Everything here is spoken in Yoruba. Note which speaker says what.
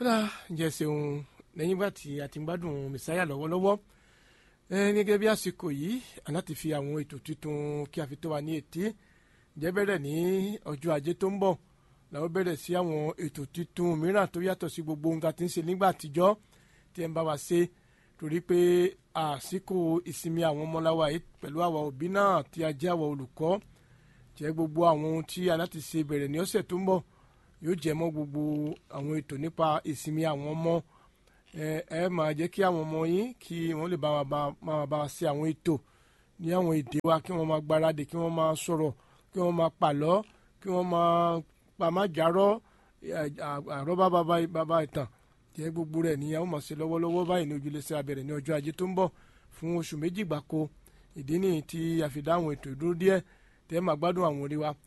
Speaker 1: kódà ǹjẹ́ ṣeun lẹ́yìn ìgbà tí a ti ń gbádùn mẹ̀sáyà lọ́wọ́lọ́wọ́ gẹ́gẹ́ bí àsìkò yìí aláti fi àwọn ètò tuntun kí a fi tó wa ní etí ǹjẹ́ bẹ̀rẹ̀ ní ọjọ́ ajé tó ń bọ̀ làwọn bẹ̀rẹ̀ sí àwọn ètò tuntun mìíràn tó yàtọ̀ sí gbogbo ohun tá a ti ń ṣe nígbà àtijọ́ tí ẹ ń bá wa ṣe torí pé àsìkò ìsinmi àwọn ọmọláwa yìí pẹ̀lú àwa òbí náà tí a jẹ́ àwa olùkọ́ jẹ́ gbogbo àwọn ohun tí aláti ṣe bẹ̀rẹ̀ ní ọ̀sẹ̀ tó ń bọ̀ yóò jẹ́ mọ́ gbogbo àwọn ètò nípa ìsinmi àwọn ọmọ ẹ ẹ máa jẹ́ kí àwọn ọmọ yín kí wọ́n lè bá wa máa bá wa ṣe àwọn ètò ní àwọn èdè wa kí wọ́n máa gbáradì kí wọ́n máa sọ̀rọ̀ kí wọ́n máa pàlọ́ kí wọ́n máa pàmájàrọ́ àrọ́bá bàbá ìtàn jẹ́ gbogbo rẹ̀ ní àwọn máa ṣe lọ́wọ́lọ́wọ́ báyìí ní ojúlẹ̀sẹ̀ abẹ̀rẹ̀ ní ọjọ́ ajé tó ń bọ̀ fún oṣù méjì gbáko ìdí nìyí tí a fi dá àwọn ètò ìdúró díẹ̀ tẹ́ máa gbádùn àwọn orí wa